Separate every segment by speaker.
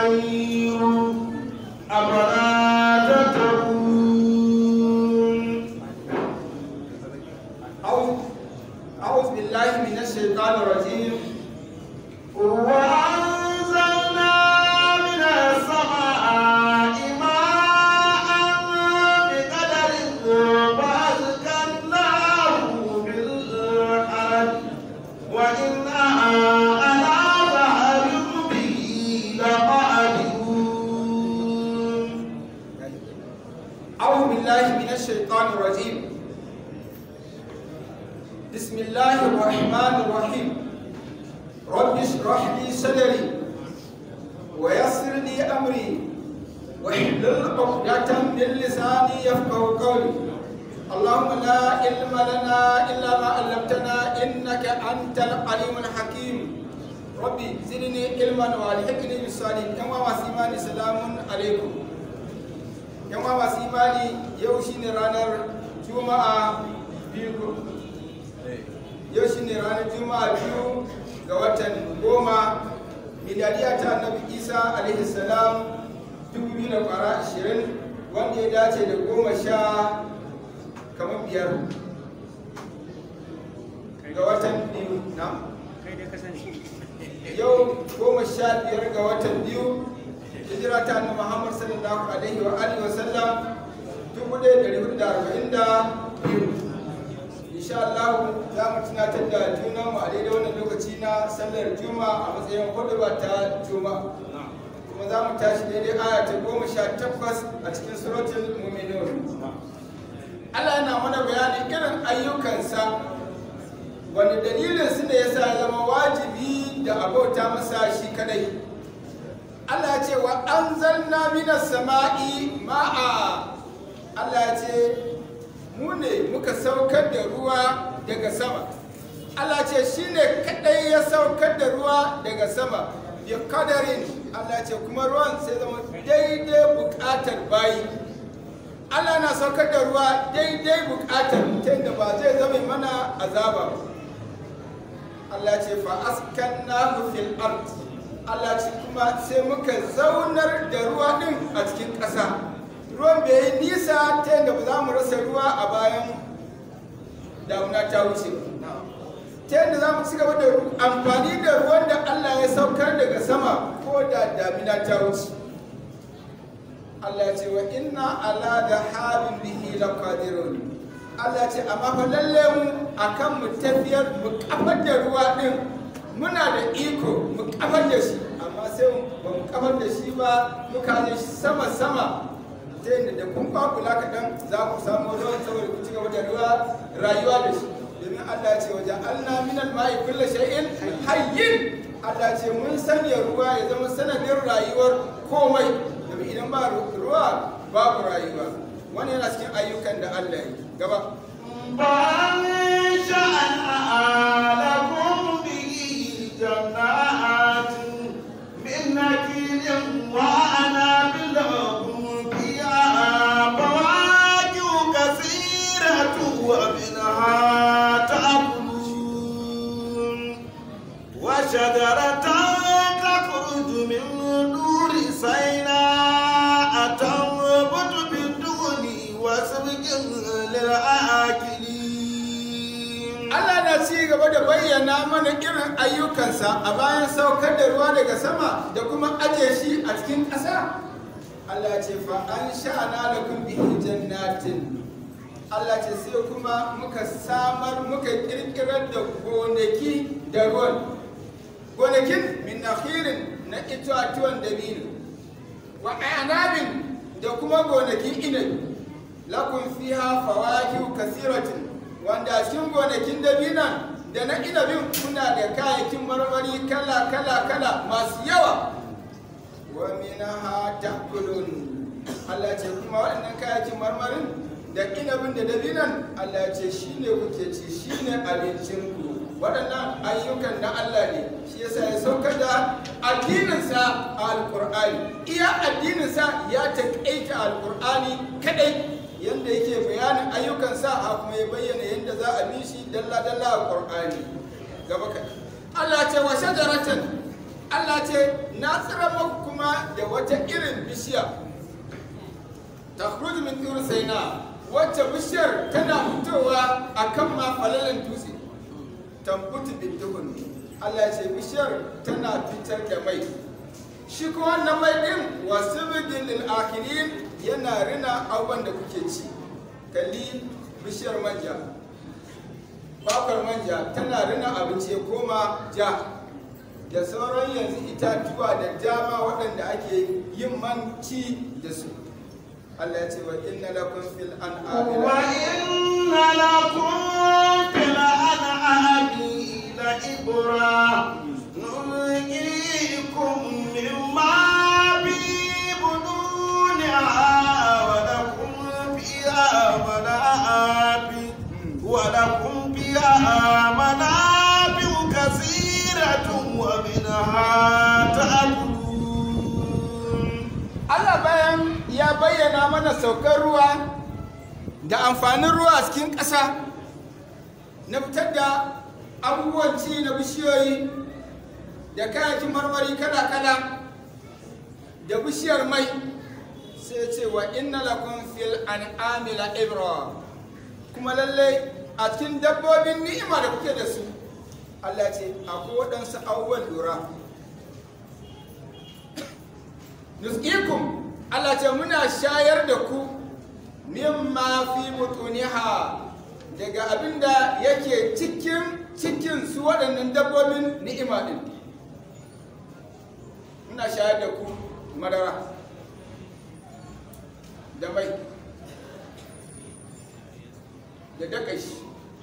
Speaker 1: خير أفلا تتقون
Speaker 2: أعوذ أعوذ بالله من الشيطان الرجيم
Speaker 1: وأنزلنا من السماء ماء بقدر فأسكناه في الأرض وإنا على ذهب به لقادرون
Speaker 2: أعوذ بالله من الشيطان الرجيم بسم الله الرحمن الرحيم رب اشرح لي صدري ويسر لي أمري واحلل عقدة من لساني يفقه قولي اللهم لا علم لنا إلا ما علمتنا إنك أنت العليم الحكيم ربي زدني علما والحقني بالصالحين كما وسيماني سلام عليكم yan uwa masu imani yau shine ranar juma'a biyu yau shine ranar juma'a biyu ga watan goma miliyariya ta annabi isa alaihi salam 2020 wanda ya dace da goma sha kamar biyar ga watan biyu na yau goma sha biyar ga watan biyu hijira ta annabi Muhammad sallallahu alaihi wa alihi wa sallam 1442 insha Allah za mu tunatar da juna mu a daidai wannan lokaci na sallar juma'a a matsayin huduba ta juma'a kuma za mu tashi daidai aya ta goma sha takwas a cikin suratul mu'minun Allah yana mana bayanin irin ayyukansa wanda dalilin su ne yasa ya zama wajibi da abota masa shi kadai Allah ce wa an zanna minas sama'i ma'a Allah ce mu ne muka saukar da ruwa daga sama Allah ce shi ne kadai ya saukar da ruwa daga sama bi kadarin Allah ce kuma ruwan sai zama daidai bukatar bayi Allah na saukar da ruwa daidai bukatar ta da ba zai zama mana azaba ba Allah ce fa askannahu fil ard Allah ce kuma sai muka zaunar da ruwa din a cikin ƙasa ruwan bai yi nisa ta yadda ba za mu rasa ruwa a bayan damuna ta wuce ba ta yadda za mu ci gaba da amfani da ruwan da Allah ya saukar daga sama ko da damina ta wuce Allah ce wa inna ala da habin bihi laqadirun Allah ce amma fa lalle mu akan mu tafiyar mu kafar da ruwa din muna da iko mu kafar da shi amma sai ba mu kafar da shi ba muka je sama sama ta yadda da kun kwakula kaɗan za ku samu ruwan saboda ku ci gaba da ruwa rayuwa da shi domin Allah ce waje Allah minal ma'i kulla shay'in hayyin Allah ce mun sanya ruwa ya zama sanadin rayuwar komai domin idan ba ruwa babu rayuwa wani yana cikin ayyukan da Allah ya yi gaba
Speaker 1: فأنشأنا لكم به جنات من نخيل وأعناب لكم فيها فواكه كثيرة ومنها تأكلون وشجرة تخرج من دور سيناء تنبت بالدهن وسبك للآكلين
Speaker 2: Allah na ci gaba da bayyana mana irin ayyukansa a bayan saukar da ruwa daga sama da kuma aje shi a cikin ƙasa. Allah ce fa an sha'ana lakum bihi jannatin. Allah ce sai kuma muka samar muka kirkirar da gonaki da ruwan. Gonakin min nakhirin na itatuwan dabino. Wa anabin da kuma gonakin inabi. Lakum fiha fawakihu kasiratin wanda a cikin gonakin dabinan da na inabin kuna da kayayyakin marmari kala kala kala masu yawa wa minaha ta'kulun Allah ce kuma waɗannan kayayyakin marmarin da inabin da dabinan Allah ce shine kuke ci shine abincin ku waɗannan ayyukan na Allah ne shi yasa ya saukar da addininsa a alƙur'ani iya addininsa ya taƙaita alƙur'ani kaɗai yadda yake bayanin ayyukansa a kuma ya bayyana yadda za a bi shi dalla-dalla a ƙur'ani gaba ka Allah ce wa shajaratan Allah ce na tsira maku kuma da wata irin bishiya ta min turu saina wacce bishiyar tana fitowa a kan mafalalan dutse tambutu bintuhun Allah ce bishiyar tana fitar da mai shi kuma wannan mai din wasu bidin lil akirin yana rina abubuwan da kuke ci kalli bishiyar manja bakwar manja tana rina abinci ya koma ja da sauran yanzu itatuwa da dama waɗanda ake yin man ci da su Allah ya ce wa inna lakum fil an'ami
Speaker 1: وإن لكم في الأنعام لعبرة نلقيكم مما في بطونها ولكم فيها منافع ولكم فيها منافع كثيرة ومنها تأكلون
Speaker 2: Allah bayan ya bayyana mana saukar ruwa da amfanin ruwa a cikin ƙasa na fitar da abubuwan ci na bishiyoyi da kayakin marmari kala-kala da bishiyar mai sai ce wa inna lakum fil an'ami la ibra kuma lallai a cikin dabbobin ni'ima da kuke da su Allah ce akwai waɗansu abubuwan lura nusqikum Allah ce muna shayar da ku mimma fi butuniha daga abinda yake cikin cikin su waɗannan dabbobin ni'ima din muna shayar da ku madara da mai da dakashi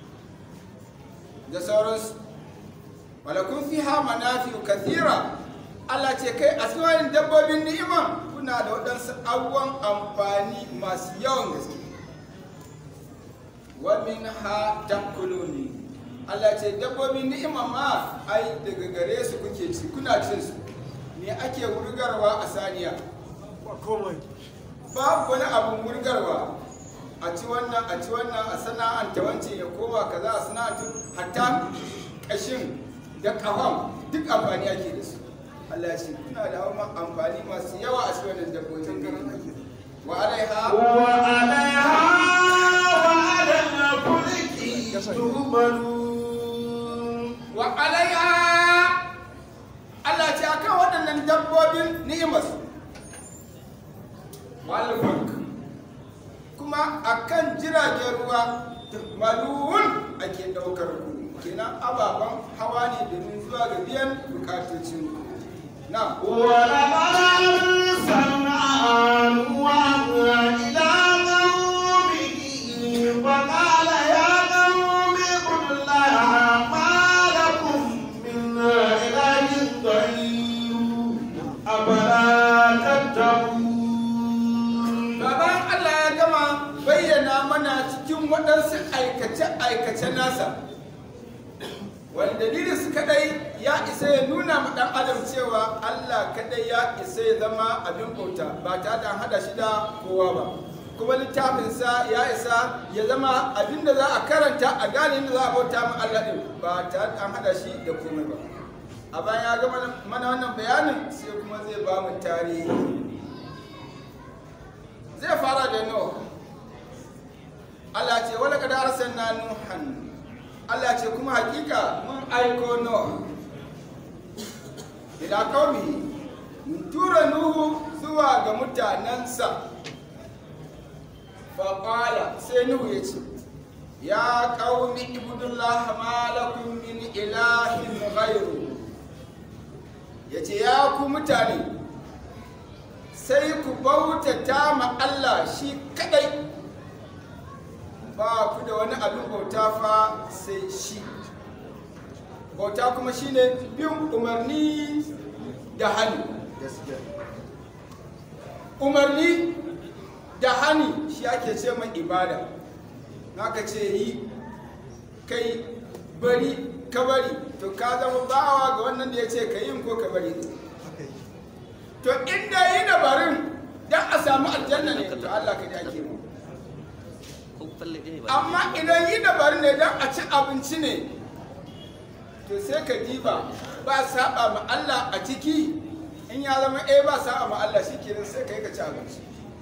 Speaker 2: da sauransu walakun fiha manafi'u kathira Allah ce kai a cikin dabbobin ni'ima kuna da waɗansu abubuwan amfani masu yawan gaske wa min ha takuluni Allah ce dabbobin ni'ima ma ai daga gare su kuke ci kuna cin su me ake wurgarwa a saniya babu wani abun wurgarwa a ci wannan a ci wannan a sana'anta wancan ya koma kaza a sana'anta hatta kashin da kafan duk amfani ake da su Allah ya ce kuna da hawan amfani masu yawa a cikin wannan dabbobin gari wa alaiha
Speaker 1: وعليها وعلى الفلك تهملون
Speaker 2: wa alaiha Allah ce akan waɗannan dabbobin ni'imas wal fulk kuma akan jiragen ruwa malun ake ɗaukar ku kenan ababen hawa ne domin zuwa ga biyan bukatocin ku na
Speaker 1: ولقد أرسلنا نوحا إلى قومه فقال يا قوم اعبدوا الله ما لكم من إله غيره أفلا تتقون
Speaker 2: Baban Allah ya gama bayyana mana cikin waɗansu aikace-aikace nasa. Wani dalilin su kadai ya isa ya nuna ma ɗan adam cewa Allah kadai ya isa ya zama abin bauta ba tare da an haɗa shi da kowa ba. Kuma littafinsa ya isa ya zama abin da za a karanta a gane inda za a bauta ma Allah ɗin ba tare da an haɗa shi da komai ba. A bayan ya gama mana wannan bayanin sai kuma zai ba mu tarihi. zai fara da Nuh Allah ce wala kada arsalna Nuhan Allah ce kuma hakika mun aiko Nuh ila qaumi mun tura Nuhu zuwa ga mutanensa fa qala sai Nuhu ya ce ya qaumi ibudullah ma lakum min ilahin ghayru yace ya ku mutane sai ku bautata ma Allah shi kadai ba ku da wani abin bauta fa sai shi bauta kuma shine bin umarni da hani umarni da hani shi ake ce mai ibada naka ce yi kai bari ka bari to ka zama bawa ga wannan da ya ce ka yin ko ka bari to inda yi dabarin don a samu aljanna ne to Allah ka ake mu amma idan yi dabarin ne don a ci abinci ne to sai ka diba ba saba ma Allah a ciki in ya zama eh ba saba ma Allah shikenan sai kai ka ci abinci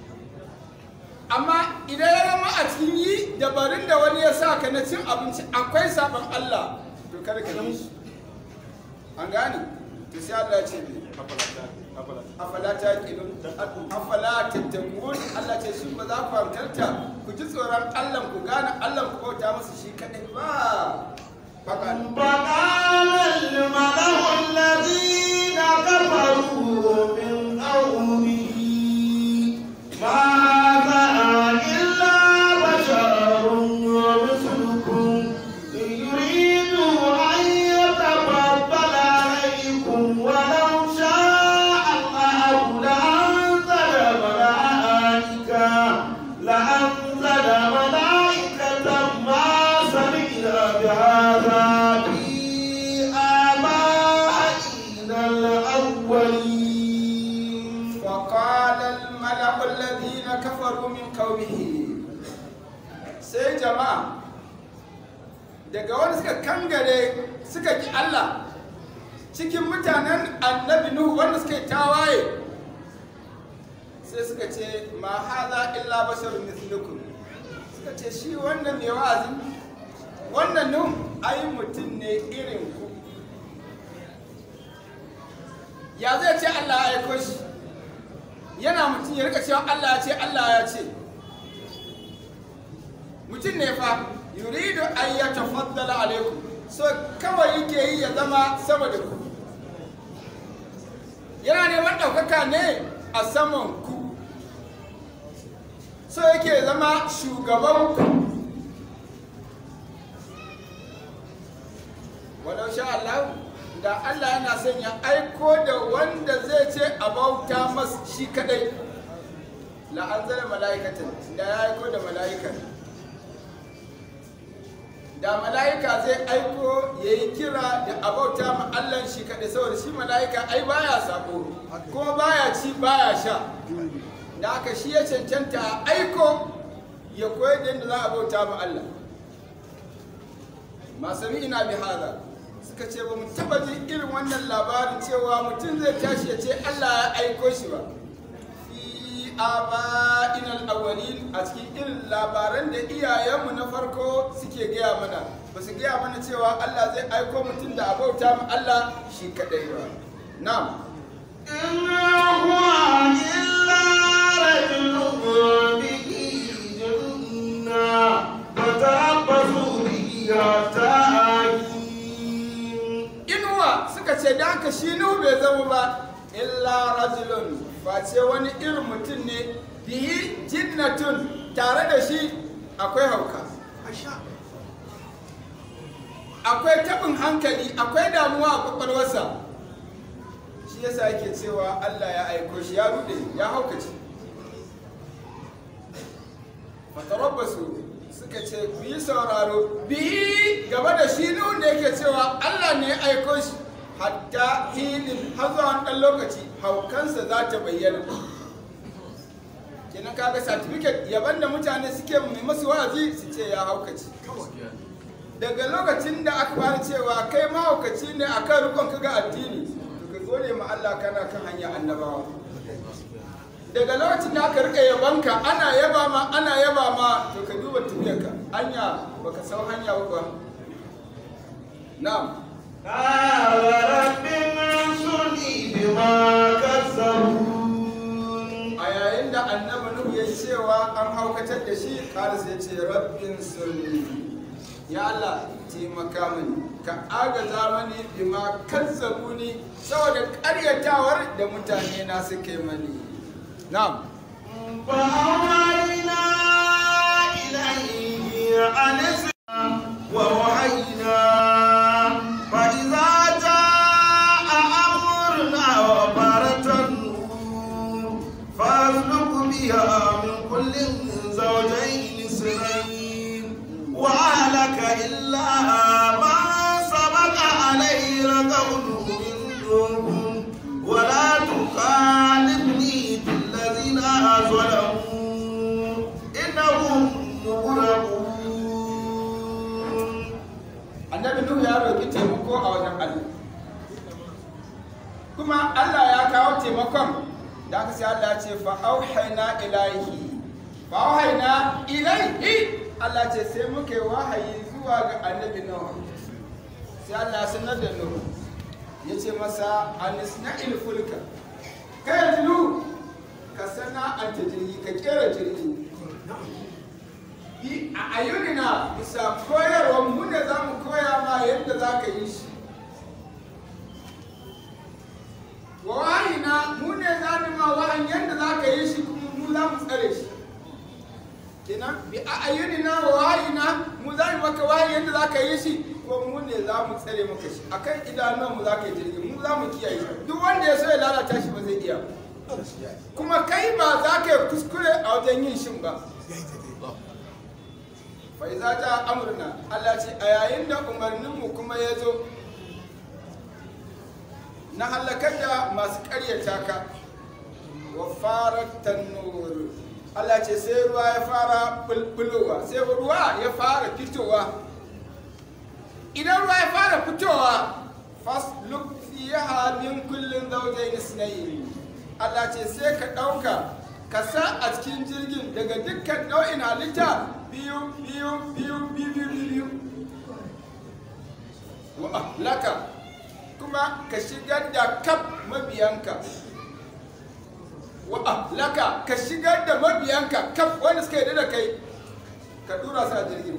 Speaker 2: amma idan ya zama a cikin yi dabarun da wani ya sa ka na cin abinci akwai saban Allah to kada ka yi shi an gane to sai Allah ya ce me afala ta kilun afala tattakun Allah ce shi ba za ku hankalta ku ji tsoron Allah ku gane Allah ku bauta masa shi kadai ba fakan
Speaker 1: فقال الملأ الذين كفروا من قومه ما هذا إلا بشر مثلكم يريد أن يتفضل عليكم ولو شاء الله لأنزل ملائكة لأنزل ملائكة ما سمعنا بهذا في آبائنا الأولين
Speaker 2: وقال الملأ الذين كفروا من قومه sai jama'a daga wani suka kangare suka ki Allah cikin mutanen annabi Nuhu wanda suka yi tawaye sai suka ce ma haza illa basharun mithlukum suka ce shi wannan mai wa'azi wannan Nuhu ai mutum ne irin ku ya zai ce Allah ya aiko shi yana mutum ya rika cewa Allah ya ce Allah ya ce mutum ne fa yuridu an ya tafaddala alaikum so kawai yake yi ya zama sama da ku yana neman ɗaukaka ne a saman ku so yake zama shugaban ku walau sha Allah da Allah yana son ya aiko da wanda zai ce a bauta masa shi kadai la'anzala mala'ikatan da ya aiko da mala'ika da mala'ika zai aiko ya yi kira da a bauta ma Allah shi kadai saboda shi mala'ika ai baya sako kuma baya ci baya sha da aka shi ya cancanta a aiko ya koyar da yadda za a bauta ma Allah masu ina bi hada suka ce ba mu taba jin irin wannan labarin cewa mutum zai tashi ya ce Allah ya aiko shi ba fi aba'in al-awwalin a cikin irin labaran da iyayenmu na farko suke gaya mana ba su gaya mana cewa Allah zai aiko mutum da abauta mu Allah shi kadai ba na'am
Speaker 1: إن هو إلا رجل به جنة فتربصوا به حتى حين
Speaker 2: inuwa suka ce da haka shi nuhu bai zama ba illa rajulun face wani irin mutum ne bihi jinnatun tare da shi akwai hauka akwai tabin hankali akwai damuwa a kwakwalwarsa shi yasa yake cewa allah ya aiko shi ya rude ya haukace fatarabbasu suka ce ku yi sauraro bihi gaba da shi nun da yake cewa Allah ne ya aiko shi hatta hinin har zuwa wani ɗan lokaci haukansa za ta bayyana kenan kaga certificate yaban da mutane suke mai masu wa'azi su ce ya haukaci daga lokacin da aka fara cewa kai mahaukaci ne akan rukun kaga addini to ka gode ma Allah kana kan hanya annabawa daga lokacin da aka rika yabanka ana yaba ma ana yaba ma to ka duba tafiyarka hanya baka san hanya ba na'am
Speaker 1: قال رب انصرني بما كذبون
Speaker 2: a yayin da annabi nuhu ya cewa an haukatar da shi kala sai ce rabbin sulli ya Allah taimaka mani ka agaza mani bima kazzabuni saboda karyatawar da mutane na suke mani na'am
Speaker 1: فأوحينا إليه أن اسمع ووحينا فإذا جاء أمرنا وفارت النور فاسلك بها من كل زوجين اثنين وأهلك إلا ما سبق عليه القول منهم ولا تخالفني في الذين ظلموا إنهم مغرقون
Speaker 2: annabi nuhu ya roki taimako a wajen Allah sakamakon da aka sai Allah ce fa auhayna ilaihi fa auhayna ilaihi Allah ce sai muka yi wahayi zuwa ga annabi Nuh sai Allah ya sanar da Nuh ya ce masa anisna'il fulka kai yanzu ka sana'anta jirgi ka kera jirgi bi a ayyunina bisa koyarwar mu ne za mu koya ma yadda za ka yi shi wa wahayina mu ne za mu ma wahan yadda za ka yi shi kuma mu za mu tsare shi kenan bi a ayyunina wa wahayina mu za mu maka wahayi yadda za ka yi shi ko mu ne za mu tsare maka shi akan idanun mu za ka yi jirgi mu za mu kiyaye shi duk wanda ya so ya lalata shi ba zai iya kuma kai ba za ka yi kuskure a wajen yin shin ba fa iza ta amurna Allah ce a yayin da umarninmu kuma ya zo na halakar da masu karyata ka wa fara tannur Allah ce sai ruwa ya fara bulbulowa sai ruwa ya fara fitowa idan ruwa ya fara fitowa fasluk fiha min kullin zawjayn isnayn Allah ce sai ka ɗauka ka sa a cikin jirgin daga dukkan nau'in halitta biyu biyu biyu biyu biyu biyu wa ahlaka kuma ka shigar da kaf mabiyanka wa ahlaka ka shigar da mabiyanka kaf wanda suka yi da kai ka dura su a jirgin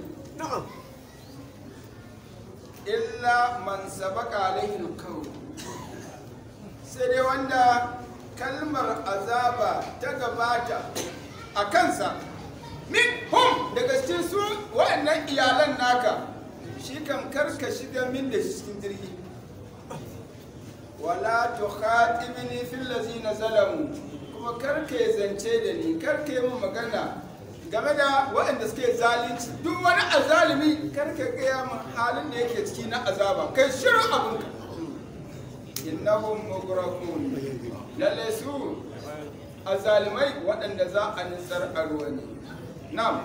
Speaker 2: illa man sabaka alaihi alqawl sai dai wanda kalmar azaba ta gabata a kansa min hum daga cikin su wa'annan iyalan naka shi kan karka shiga min da cikin jirgi wala tukhatibni fil ladzina zalamu kuma karka ya zance da ni karka yi min magana game da waɗanda suke zalunci duk wani azalimi karka gaya min halin da yake ciki na azaba kai shirin abinka innahum mugrakun lalle su azalimai waɗanda za a nisar a ruwa ne na'am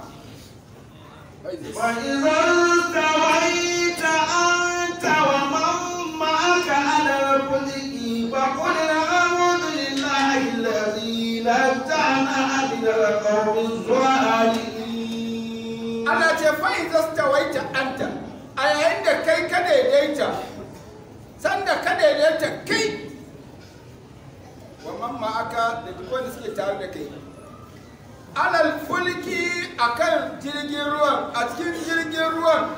Speaker 1: وإذا استويت أنت ومن معك على الفلك فقل الحمد لله الذي نجانا من القوم الظالمين
Speaker 2: ana ce fa'in zastawaita anta a yayin da kai ka daidaita sanda ka daidaita kai wa mamma aka da duk wanda suke tare da kai alal fulki akan jirgin ruwan a cikin jirgin ruwan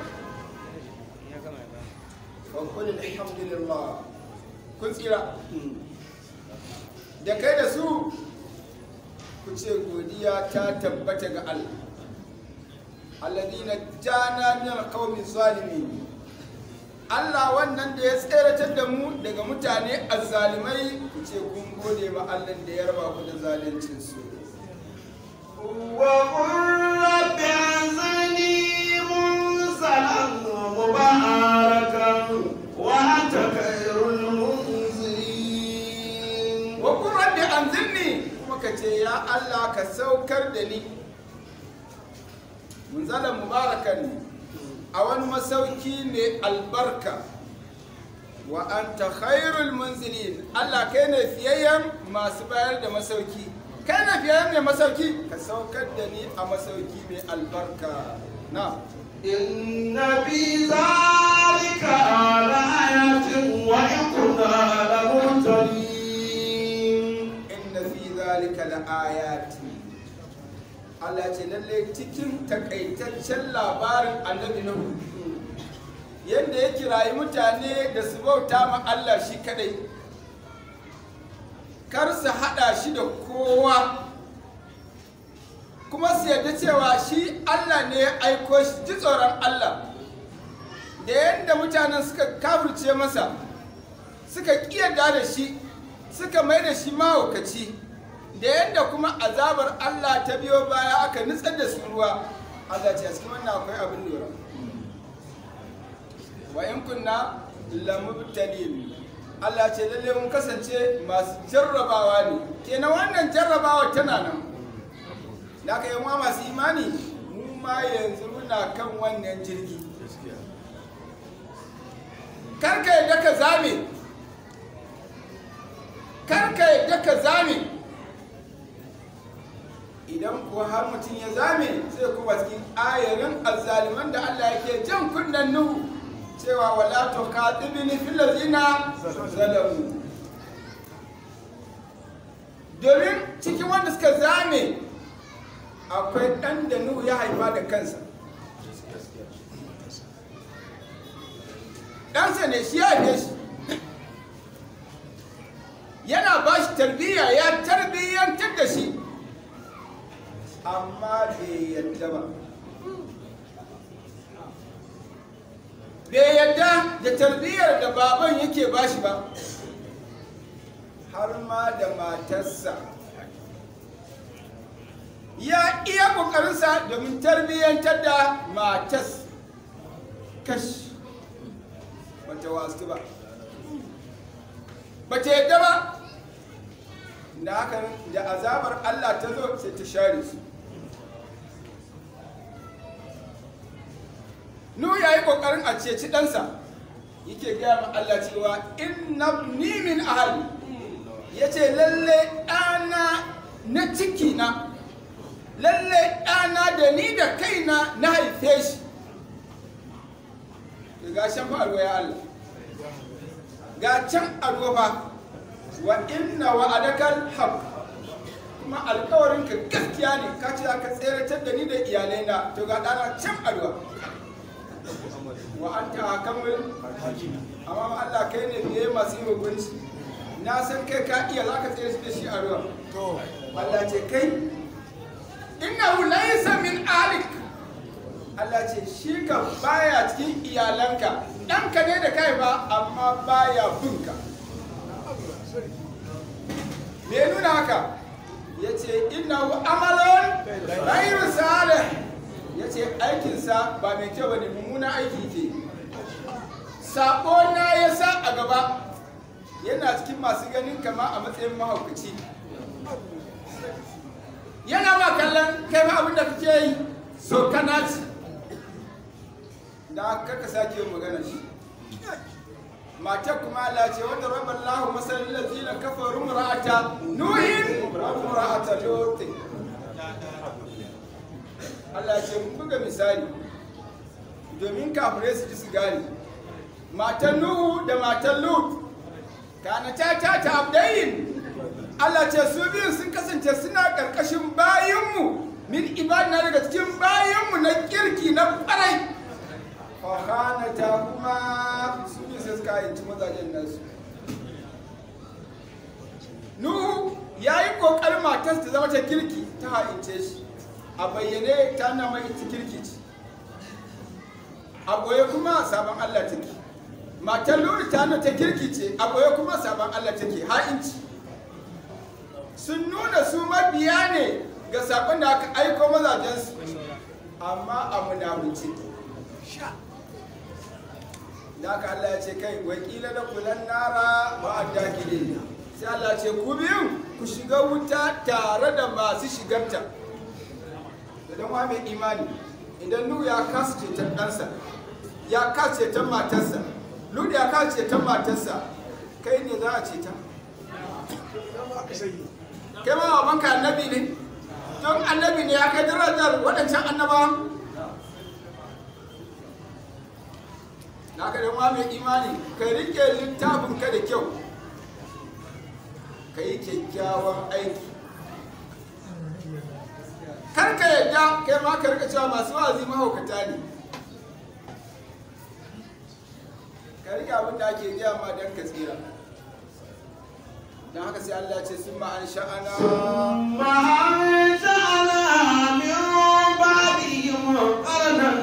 Speaker 2: wa qul alhamdulillah kun tsira da kai da su ku ce godiya ta tabbata ga Allah alladina jana min alqawmi zalimin Allah wannan da ya tseratar da mu daga mutane azzalimai ku ce kun gode ma Allah da ya raba ku da zaluncin su
Speaker 1: وقل رب أنزلني منزلا مباركا وأنت خير المنزلين
Speaker 2: wa kun rabbi anzilni kuma ka ce ya Allah ka saukar da ni munzalan mubarakan a wani masauki ne albarka wa anta khairul munzilin Allah kai ne fiyayyen masu bayar da masauki kai ne fiyayyen mai masauki ka saukar da ni a masauki mai albarka na
Speaker 1: إن في ذلك لآية وإن كنا لمبتلين
Speaker 2: inna fi zalika la ayati Allah ce lalle cikin takaitaccen labarin annabi Nuhu yadda ya kirayi mutane da su bauta ma Allah shi kadai kar su hada shi da kowa kuma su yarda cewa shi Allah ne ya aiko shi ji tsoron Allah da yadda mutanen suka kafirce masa suka kiyarda da shi suka mai da shi mahaukaci da yadda kuma azabar Allah ta biyo baya aka nutsar da su ruwa Allah ce a cikin wannan akwai abin lura wa in kunna lamubtalin Allah ce lalle mun kasance masu jarrabawa ne kenan wannan jarrabawa tana nan da aka yi ma masu imani mu ma yanzu muna kan wannan jirgi karka yadda ka zame kar ka yadda ka zame idan kuwa har mutum ya zame sai kuma cikin ayarin azzaliman da Allah yake jan kunnen nuhu cewa wala to katibini fil ladina zalamu domin cikin wanda suka zame akwai ɗan da nuhu ya haifa da kansa ɗansa ne shi ya haife shi yana ba shi tarbiyya ya tarbiyyantar da shi amma bai yadda ba bai yadda da tarbiyyar da baban yake ba shi ba har ma da matarsa ya iya ƙoƙarinsa domin tarbiyyantar da matas kash bata wasu ba bata yadda ba da haka da azabar Allah ta zo sai ta share su nu ya yi ƙoƙarin a ceci ɗansa yake gaya ma Allah cewa inna ni min ahali ya ce lalle ɗana na ciki na lalle ɗana da ni da kaina na haife shi ga shan fa alwa ya Allah ga can alwa fa wa inna wa adakal haq kuma alkawarin ka gaskiya ne ka ce ka tseratar da ni da iyalaina to ga ɗana can alwa wa anta hakamul amma Allah kai ne biye masu yi hukunci na san kai ka iya za ka tsere da shi a ruwa Allah ce kai innahu laysa min alik Allah ce shi ka baya cikin iyalanka ɗanka ne da kai ba amma baya binka me ya nuna haka ya ce innahu amalon ghairu salih ya ce aikinsa ba mai kyau ba ne mummuna aiki ke sabo na ya sa a gaba yana cikin masu ganin kama a matsayin mahaukaci yana ma kallon kai ma abin da kake yi so kana ci da kaka sake yin magana shi matar kuma Allah ce wanda rabban lahu masalin lazina kafaru ra'ata nuhin ra'ata lotin Allah ce mun buga misali domin kafirai su ji su gane matan Nuhu da matan Lut kana ta ta ta abdayin Allah ce su biyu sun kasance suna karkashin bayinmu min ibadina daga cikin bayinmu na kirki na kwarai fa ta kuma su biyu sai suka yanci mazajen nasu Nuhu ya yi ƙoƙarin matarsa ta zama ta kirki ta ha'ince shi a bayyane ta na mai ita kirki ce a goye kuma sabon Allah take matar luri ta ta kirki ce a goye kuma sabon Allah take ha'inci sun nuna su mabiya ne ga sabon da aka aiko mazajensu amma a munafunci da aka Allah ya ce kai wakila da kulan nara ma'adda gide sai Allah ce ku biyu ku shiga wuta tare da masu shigarta idan wa mai imani idan nu ya kasa ceton ɗansa ya kasa ceton matarsa lu ya kasa ceton matarsa kai ne za a ceta kai ma babanka annabi ne don annabi ne ya kai darajar waɗancan annabawan na ka dan mai imani ka rike littafin ka da kyau ka yi kyakkyawan aiki kar ka yadda kai ma ka rika cewa masu wazi mahaukata ne ka rike abin da ake gaya ma don ka tsira don haka sai Allah ce sun ma'an sha'ana
Speaker 1: وأنشأنا من بعدهم قرنا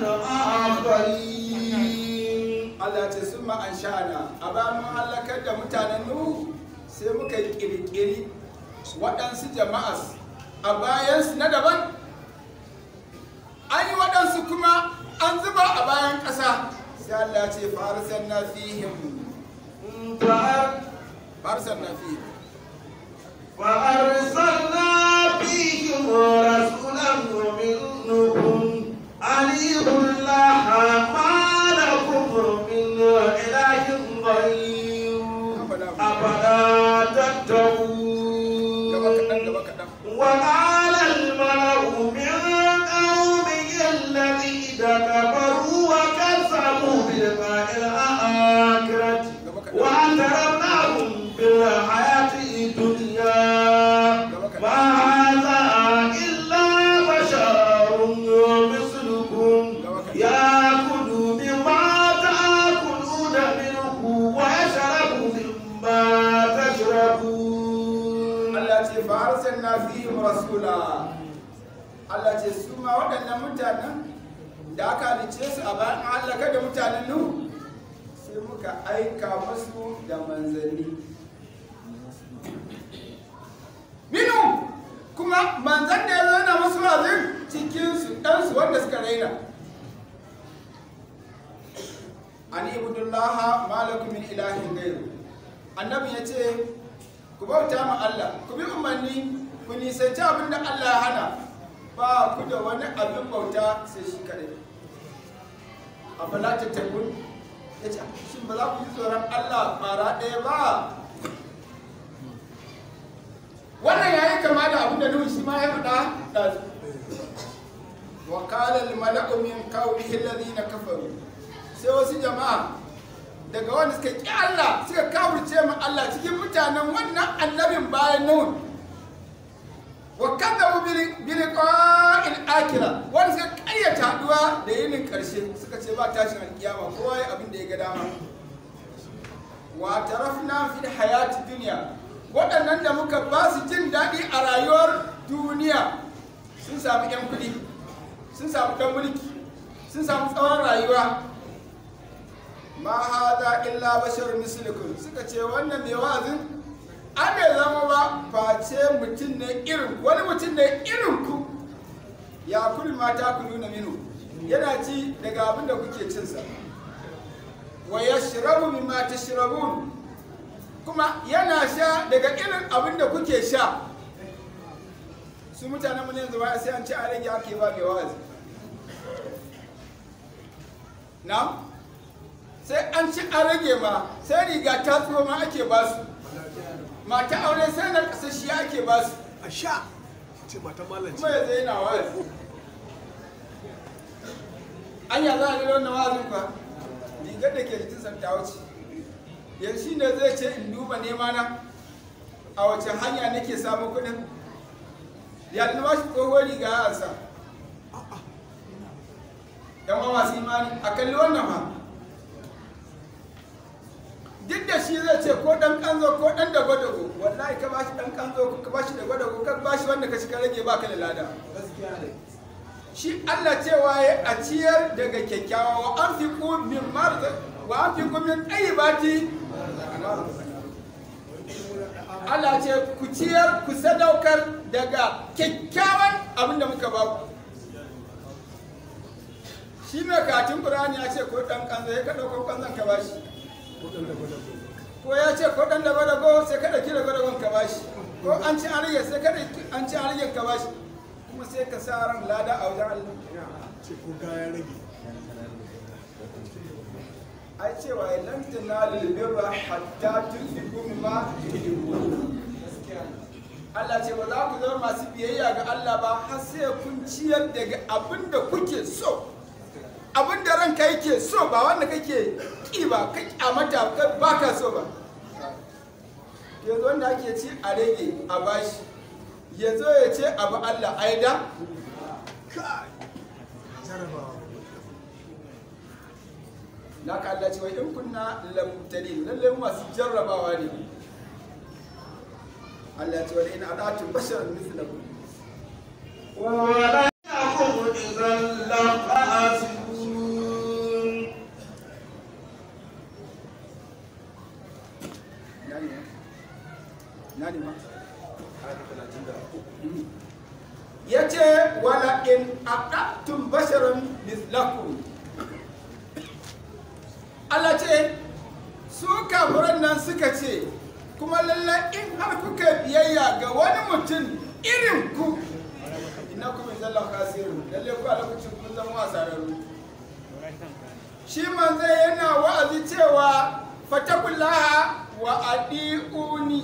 Speaker 1: آخرين
Speaker 2: Allah ce sun ma'an sha'ana a bayan mun halakar da mutanen Nuhu sai muka yi kirkiri waɗansu jama'as a bayansu na daban an yi waɗansu kuma an zuba a bayan ƙasa sai Allah ce farisan na fihim farisan na fihim
Speaker 1: وأرسلنا فيهم رسولا منهم أن اعبدوا الله ما لكم من إله غيره أفلا تتقون
Speaker 2: ce fa arsalna fihim rasula Allah ce su ma waɗannan mutanen da aka halice su a bayan an halaka da mutanen Nuhu sai muka aika musu da manzanni minu kuma manzan da ya zo yana musu wazin cikin su ɗansu wanda suka raina an ibudullaha malakum min ilahin gairu annabi ya ce ku bauta ma Allah ku bi umarni ku nisanci abin da Allah ya hana ba ku da wani abin bauta sai shi kadai a fala tattakun ya ce shin ba za ku yi tsoron Allah ƙwara ɗaya ba wannan ya yi kama da abin da nuhu shi ma ya faɗa ɗazu wa qala al mala'u min qawmihi alladhina kafaru sai wasu jama'a daga wanda suka ƙi Allah suka kawurce ma Allah cikin mutanen wannan annabin bayan nuhu wa kadzabu bi liqa'il akhirah wanda suka ƙaryata haduwa da yinin ƙarshe suka ce ba tashin alkiyama kowa ya abin da ya ga dama wa tarafna fil hayati dunya waɗannan da muka ba su jin daɗi a rayuwar duniya sun samu 'yan kuɗi sun samu ɗan mulki sun samu tsawon rayuwa ma hada illa bashar mislukum suka ce wannan mai wa'azin an bai zama ba face mutum ne irin wani mutum ne irin ku ya kul mata ku nuna minu yana ci daga abin da kuke cinsa wa yashrabu mimma tashrabun kuma yana sha daga irin abin da kuke sha su mutanen mu ne yanzu baya sai an ci a rage ake ba mai wa'azi na sai an ci a rage ma sai riga ta tsoro ma ake ba su mata aure sai na kasashiya ake ba su
Speaker 3: a sha ce mata malam
Speaker 2: kuma yanzu yana wa'azi anya za a rera wannan wa'azin kuwa rigar da ke jikin santa wuce yanzu ne zai ce in duba nema na a wace hanya nake samun kuɗin ya na ba shi tsohuwar riga ya ansa yan uwa masu imani a kalli wannan ma duk da shi zai ce ko dan kanzo ko dan da gwadago wallahi ka bashi dan kanzo ko ka bashi da gwadago ka bashi wanda ka shiga rage baka da lada shi Allah cewa ya a ciyar daga kyakkyawa wa an fi min marza wa an fi min ɗayibati Allah ce ku ciyar ku sadaukar daga kyakkyawan abin da muka ba ku shi mai katin Qur'ani ya ce ko dan kanzo ya ka dauko kanzon ka bashi ko ya ce ko dan da gwadago sai ka dauki da gwadagon ka bashi ko an ci an rage sai ka an ci an rage ka bashi kuma sai ka sa ran lada a wajen Allah
Speaker 3: ce ko kaya rage
Speaker 2: ai cewa ya lan tanalul birra hatta tunfiqu mimma tuhibbun Allah ce ba za ku zama masu biyayya ga Allah ba har sai kun ciyar daga abin da kuke so abin da ranka yake so ba wanda kake ki ba ka kyamata ba ka so ba yanzu wanda ake ci a rage a bashi ya zo ya ce abu Allah aida
Speaker 3: kai jarabawa
Speaker 2: na ka Allah ce wai in kunna lamtari lallai masu jarrabawa ne Allah ce wani ina adatun bashar mislakum
Speaker 1: ولكم إذا لخاسرون
Speaker 2: nani nani ma ya ce wala in adatun basharun mislakum Allah ce su kafiran nan suka ce kuma lallai in har kuka biyayya ga wani mutum irin ku ina kuma zalla kasiru lallai ku a lokacin kun zama wasararru shi manzo yana wa'azi cewa fatakullaha wa adi'uni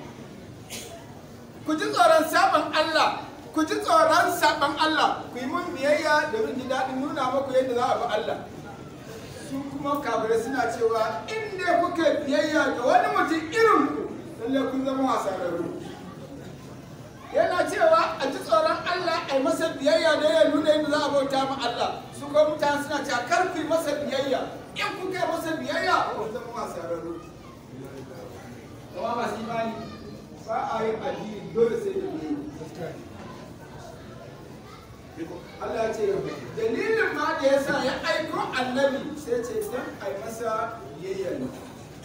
Speaker 2: ku ji tsoron saban Allah ku ji tsoron saban Allah ku yi mun biyayya domin ji daɗin nuna muku yadda za a bi Allah su kuma kafirai suna cewa in dai kuka biyayya ga wani mutum irin ku lallai kun zama wasararru yana cewa a ji tsoron Allah a yi masa biyayya da ya nuna yadda za a bauta ma Allah su kuma mutane suna cewa kar ku yi masa biyayya in kuka yi masa biyayya kun zama wasararru kuma masu imani ba a yin addini dole sai da biyayya Allah ya ce dalilin ma da yasa ya aiko annabi sai ce dan ai masa biyayya ne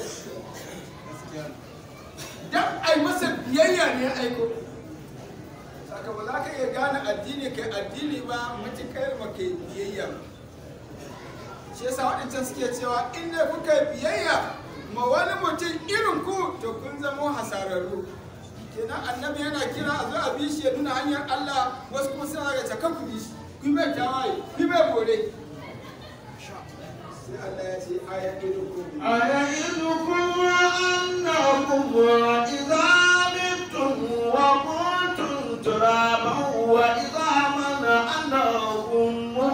Speaker 2: dan ai masa biyayya ne ya aiko saka ba za ka iya gane addini kai addini ba matukar ba kai biyayya ba shi yasa waɗancan suke cewa in ne kuka yi biyayya ma wani mutum irin ku to kun zamo hasararru kenan annabi yana kira a zo a bi shi ya nuna hanyar Allah wasu kuma suna ga caka ku bi shi ku mai tawaye ku mai bore sai Allah ya ce aya irin ku
Speaker 1: أيعدكم أنكم إذا متم وكنتم ترابا وعظاما أنكم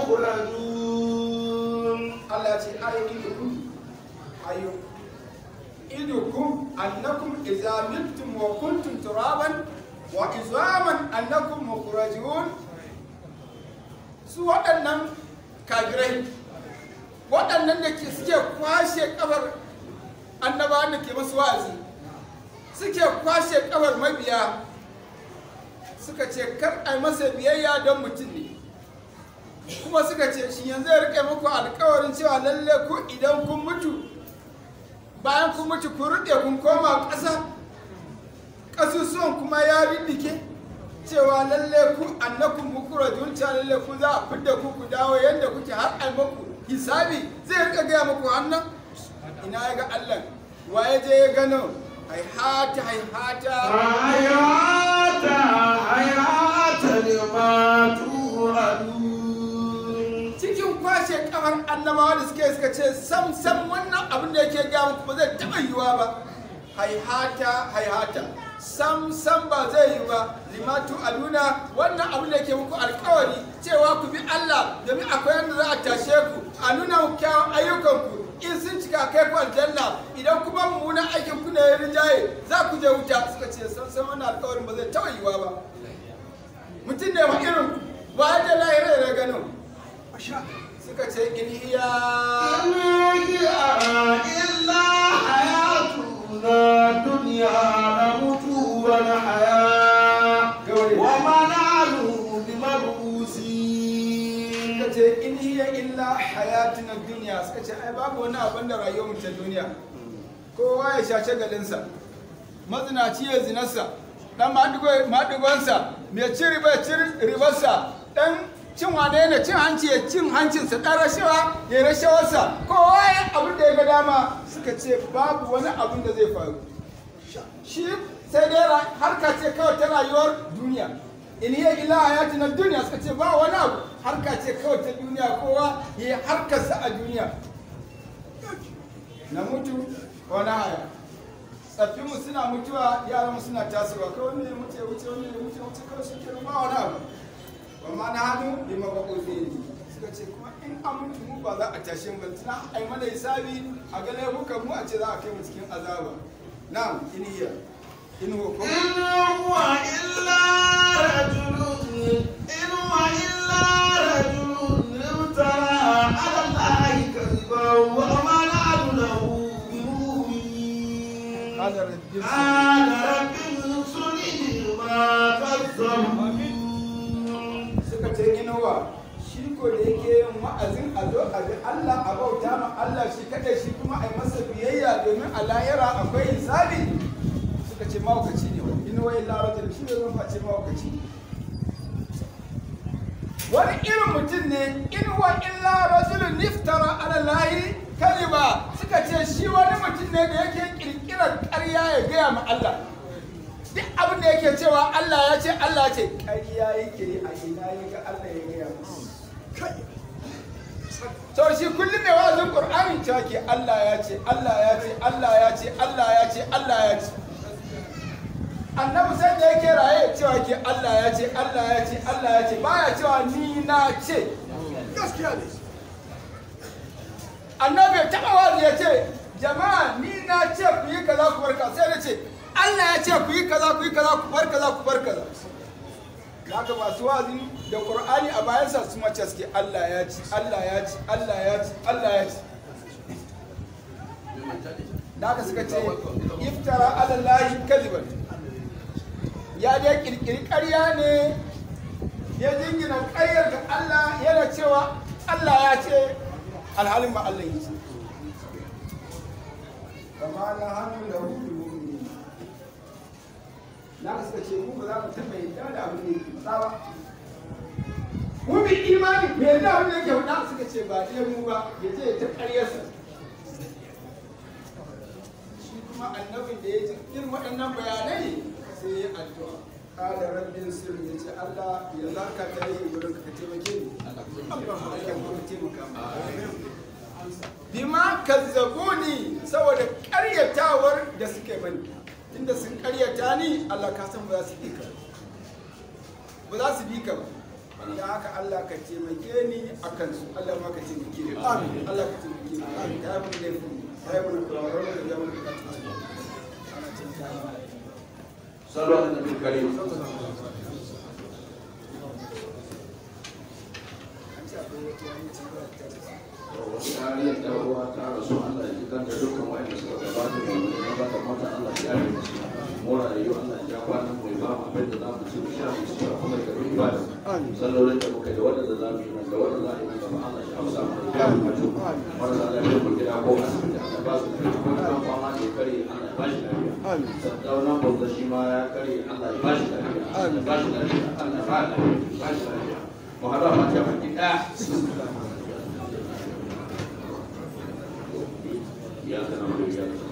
Speaker 1: مخرجون
Speaker 2: Allah ya ce aya irin ku ayo idukum annakum idza mittum wa kuntum turaban wa izaman annakum mukhrajun su waɗannan kafirai waɗannan da ke suke kwashe kabar annabawan da ke masu wa'azi suke kwashe kabar mabiya suka ce kar a yi masa biyayya don mutum ne kuma suka ce shi yanzu ya rike muku alkawarin cewa lalle ku idan kun mutu bayan kun mutu kun ruɗe kun koma ƙasa ƙasusuwan kuma ya riddike cewa lalle ku annakun mukura cewa lalle ku za a fidda ku ku dawo yadda kuke har ai muku hisabi zai rika gaya muku hannan ina ya ga allah wa ya je ya gano haihata haihata
Speaker 1: هيهات هيهات لما توعدون
Speaker 2: cikin kwashe kamar annabawa da suke suka ce sam sam wannan abin da yake gaya muku ba zai taɓa yiwuwa ba haihata haihata sam sam ba zai yi ba limatu aluna wannan abin da yake muku alkawari cewa ku bi Allah domin akwai yadda za a tashe ku a nuna muku kyawun ayyukanku in sun cika kai ku aljanna idan kuma mummunan aikin ku ne ya rinjaye za ku je wuta suka ce sam sam wannan alkawarin ba zai taɓa yiwuwa ba mutum ne wa irin ba da lahira da ganin suka ce in hiya
Speaker 1: إن هي إلا حياتنا الدنيا نموت ونحيا وما نحن بمبعوثين
Speaker 2: suka ce in hiya illa hayatuna duniya suka ce ai babu wani abin da rayuwar mu ta duniya kowa ya sha shagalinsa mazinaci ya zinarsa dan maɗigonsa mai ci riba ya ci ribarsa dan cin wane ne cin hanci ya cin hancinsa dan rashawa ya rashawarsa kowa ya abin da ya ga dama suka ce babu wani abin da zai faru shi sai dai ra- harka ce kawai ta rayuwar duniya in hiya illa hayatuna duniya suka ce ba wani abu harka ce kawai ta duniya kowa ya yi harkarsa a duniya na mutu wani haya tsaffinmu suna mutuwa yaranmu suna tasowa kawai ne mutu ya wuce wani ya wuce wuce kawai shi ke ba wani abu amma na hannu lima ba ƙofe ne suka ce kuma in an mutu mu ba za a tashe mu ba tuna ai mana hisabi a ga laifukan mu a ce za a kai mu cikin azaba na'am in hiya in huwa ko
Speaker 1: إن هو إلا رجل إن هو إلا رجل افترى على الله كذبا وما نحن له بمؤمنين
Speaker 2: قال رب
Speaker 1: قال رب انصرني بما كذبون
Speaker 2: suka ce inuwa shi ko da yake yin wa'azin a zo a bi Allah a bauta ma Allah shi kadai shi kuma a yi masa biyayya domin a lahira akwai hisabi suka ce mawakaci ne wani inuwa illa rajul shi ne zan face mawakaci wani irin mutum ne inuwa illa rajulun niftara ala lahi kaliba suka ce shi wani mutum ne da yake kirkirar ƙarya ya gaya ma Allah duk abin da yake cewa Allah ya ce Allah ya ce ƙarya yake yi a ina ya ga Allah ya gaya musu to shi kullum ne wa'azin Qur'ani cewa ke Allah ya ce Allah ya ce Allah ya ce Allah ya ce Allah ya ce annabi sai da yake raye cewa ke Allah ya ce Allah ya ce Allah ya ce baya cewa ni na ce
Speaker 3: gaskiya ne
Speaker 2: annabi ya taɓa wazi ya ce jama'a ni na ce ku yi kaza ku bar kaza sai na ce Allah ya ce ku yi kaza ku yi kaza ku bar kaza ku bar kaza haka masu wazi da Qur'ani a bayansa su mace suke Allah ya ci Allah ya ci Allah ya ci Allah ya ci da haka suka ce iftara ala lahi kadiban ya dai kirkiri ƙarya ne ya jingina ƙaryar ga Allah yana cewa Allah ya ce alhalin ba Allah ya ce kama na hannu da hudu na suka ce mu ba za mu taɓa yadda da abin da yake faɗa ba mu bi imani bai yadda abin da yake faɗa suka ce ba dai mu ba ya je ta ƙaryarsa shi kuma annabin da ya ji irin waɗannan bayanai sai ya addu'a kada rabbin sirri ya ce Allah ya zaka ta yi wurin ka taimake ni Allah ya kuma taimaka bima kazzabuni saboda ƙaryatawar da suke mani inda sun ƙaryata ni Allah ka san ba za su bi ka ba za su bi ka ba da haka Allah ka taimake ni a kansu Allah ma ka taimake ni amin Allah ka taimake ni amin ya mun da fi ya mun da kawar da ya mun da
Speaker 4: صلوا على النبي الكريم kariyar da ruwa ta rasu Allah ya jikan da dukkan wa'anda suka gabata da wani gabata mata Allah ya yi musu mora da yi Allah ya kwanan mai ba mu abin da za mu ci mu sha mu ci kuma da karbi ibada sallolin da muka yi da wanda za mu yi nan da wanda za a yi nan gaba Allah ya amsa mu da ya mu mutu marasa lafiyar mu gida ko asibiti Allah ba su kai ko kan fama da ya kare Allah ya ba shi lafiya saddaunan bauta shi ma ya kare Allah ya ba shi lafiya Allah ya ba shi lafiya Allah ya ba shi lafiya mu haɗu a mata baki ɗaya إياك نعبد وإياك نستعين